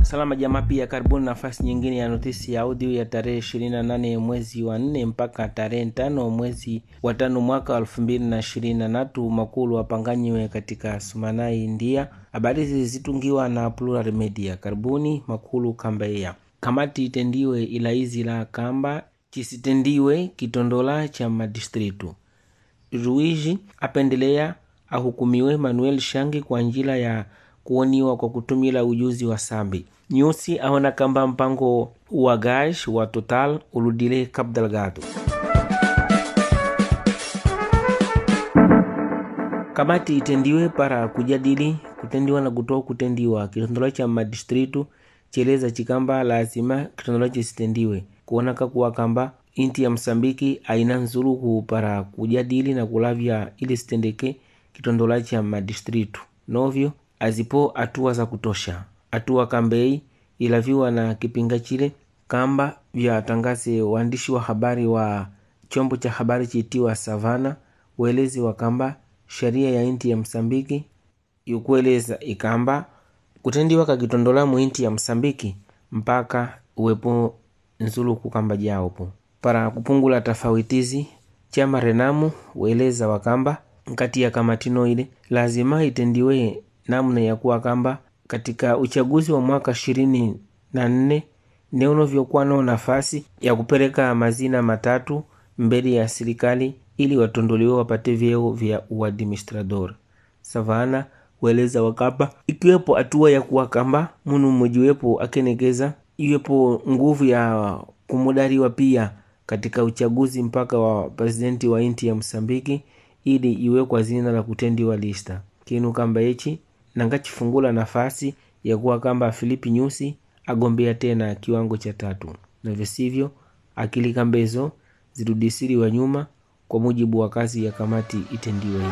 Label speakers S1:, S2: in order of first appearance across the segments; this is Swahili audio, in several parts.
S1: Salama jamaa, pia karibuni nafasi nyingine ya notisi ya audio ya tarehe 28 mwezi wa 4 mpaka tarehe tano mwezi wa tano mwaka wa elfu mbili na ishirini na tatu makulu wapanganyiwe katika Sumanai, India. Habari hizi zitungiwa na Plural Media. Karibuni makulu kambeya kamati itendiwe ilaizi la kamba chisitendiwe kitondola cha madistritu Ruiji apendelea ahukumiwe Manuel Shangi kwa njila ya kuoniwa kwa kutumila ujuzi wa sambi nyusi aona kamba mpango wa gash wa total uludile Cabo Delgado. Kamati itendiwe para kujadili kutendiwa na kutoa kutendiwa kitondolo cha madistritu cheleza chikamba lazima kitondolo chisitendiwe kuonaka kuwa kamba inti ya Msambiki aina nzuluku para kujadili na kulavya ili sitendeke kitondola cha madistritu novyo azipo hatua za kutosha hatua kambei ilaviwa na kipinga chile kamba vya tangaze waandishi wa habari wa chombo cha habari chiitiwa Savana uelezi wa kamba sheria ya inti ya Msambiki yukueleza ikamba kutendiwa kakitondola mu inti ya Msambiki mpaka uwepo nzuluku kamba jaopo para kupungula tofauitizi chama Renamu ueleza wakamba nkati ya kamatino ile lazima itendiwe namna ya kuwa kamba katika uchaguzi wa mwaka ishirini na nne neunovyokuwa nao nafasi ya kupeleka mazina matatu mbele ya serikali ili watondoliwe wapate vyeo vya uadministrador savana ueleza wakamba ikiwepo hatua ya kuwa kamba munu mmojiwepo akenekeza iwepo nguvu ya kumudariwa pia katika uchaguzi mpaka wa presidenti wa inti ya Msambiki ili iwekwa zina la kutendiwa lista kinu kamba ichi nangachifungula nafasi ya kuwa kamba Filipi Nyusi agombea tena kiwango cha tatu, na visivyo akili kambezo zirudisiriwa nyuma kwa mujibu wa kazi ya kamati itendiwe ile.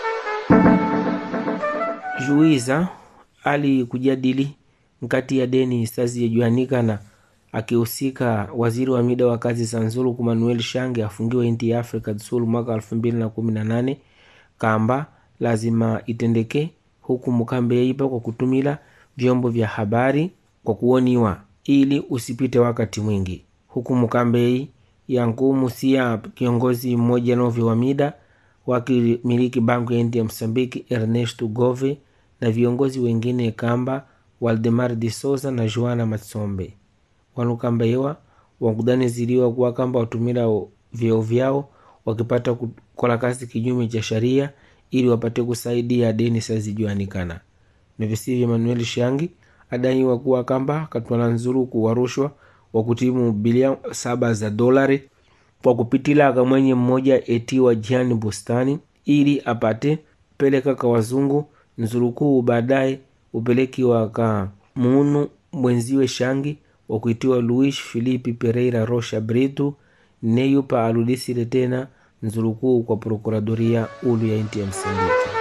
S1: Juiza ali kujadili nkati ya deni stazi yajuanikana akihusika waziri wa mida wa kazi za Nzulu Manuel Shange afungiwa inti ya Afrika Sul mwaka elfu mbili na kumi na nane kamba lazima itendeke huku mukambe ipa kwa kutumila vyombo vya habari kwa kuoniwa ili usipite wakati mwingi huku mukambei yankumu sia kiongozi mmoja novyo wa mida wakimiliki banku ya inti ya Msambiki Ernesto Gove na viongozi wengine kamba Waldemar de Souza na Joana Matsombe wanukambewa wakudaniziliwa kuwa kamba watumila vyeo vyao wakipata kukola kazi kinyume cha sharia ili wapate kusaidia deni sazijuanikana nivisivyo Manuel Shangi adaiwa kuwa kamba katwala nzuluku wa rushwa wa kutimu bilioni saba za dolari kwa kupitila akamwenye mmoja etiwa Jiani Bustani ili apate peleka ka wazungu nzulukuu baadaye upelekiwa ka munu mwenziwe Shangi wa kuitiwa Luis Filipe Pereira Rocha Brito neyupa aludisile tena nzulukuu kwa prokuradoria ulu ya inti ya Msambiki.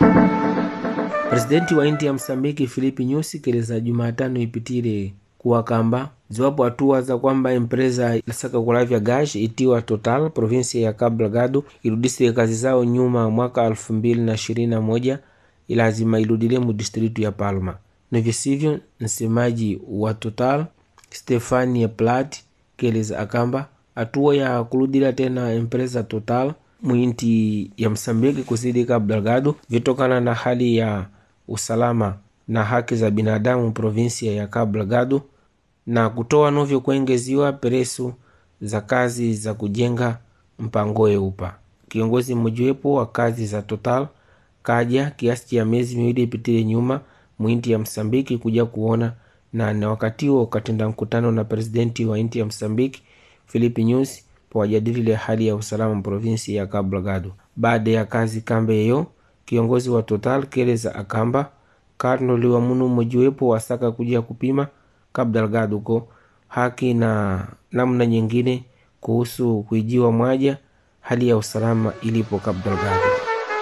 S1: Presidenti wa inti ya Msambiki Filipi Nyusi keleza Jumatano ipitile kuwa kamba ziwapo hatua za kwamba empresa ilasaka kulavya gash itiwa Total provinsia ya Cabo Delgado irudisile kazi zao nyuma mwaka elfu mbili na ishirini na moja ilazima iludile mu distritu ya Palma. Na visivyo, msemaji wa Total Stefania Plat keleza akamba hatua ya kuludila tena empresa Total mwinti ya Msambiki kusidi Cabo Delgado vitokana na hali ya usalama na haki za binadamu provinsia ya Cabo Delgado na kutoa novyo kuengeziwa peresu za kazi za kujenga mpangoe upa. Kiongozi mmojawepo wa kazi za Total kaja kiasi cha miezi miwili ipitile nyuma mwinti ya Msambiki kuja kuona na na wakati huo katenda mkutano na presidenti wa inti ya Msambiki Filipi Nyusi pawajadilile hali ya usalama provinsi ya Cabo Delgado. Baada ya kazi kambe yeyo, kiongozi wa Total keleza akamba karnoliwa munu mmojiwepo wasaka kuja kupima Cabo Delgado ko haki na namna nyingine kuhusu kuijiwa mwaja hali ya usalama ilipo Cabo Delgado.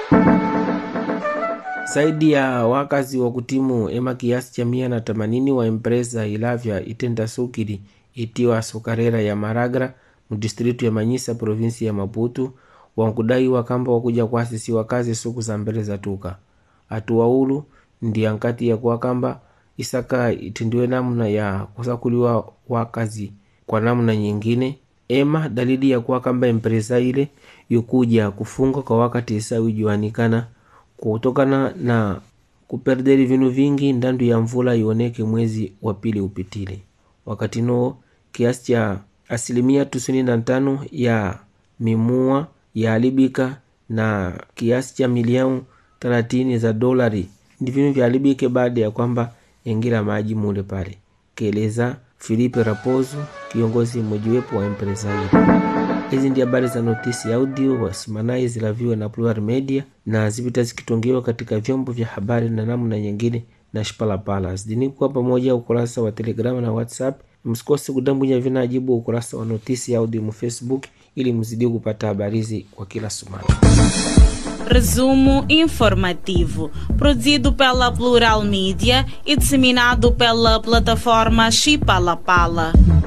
S1: Zaidi ya wakazi wa kutimu ema kiasi cha mia na themanini wa empresa ilavya itenda sukili itiwa sukarera ya Maragra mudistritu ya Manyisa provinsi ya Maputo wankudaiwa kamba wakuja kuasisiwa kazi suku za mbele za tuka atuwaulu ndi ankati ya kuwa kamba isaka itendiwe namna ya kusakuliwa wakazi kwa namna nyingine ema dalili ya kuwa kamba empresa ile yokuja kufunga kwa wakati isawi juanikana kutokana na kuperderi vinu vingi ndandu ya mvula ioneke mwezi wa pili upitile wakati noo kiasi cha asilimia tusini na tano ya mimua yaharibika na kiasi cha milioni thelathini za dolari ndi vinu vyaharibike baada ya kwamba engira maji mule pale kieleza Filipe Raposo kiongozi mmojawapo wa empresa hiyo. Hizi ndi habari za notisi audio wasimanayi zilaviwe na Plural Media na zipita zikitongewa katika vyombo vya habari na namna nyingine na Shipalapala zidini kuwa pamoja ukurasa wa Telegram na WhatsApp. Msikose kudambunya vinajibu ukurasa wa notisi audio mu Facebook ili mzidi kupata habari hizi kwa kila sumana.
S2: Resumo informativo, produzido pela Plural Mídia e disseminado pela plataforma Chipalapala.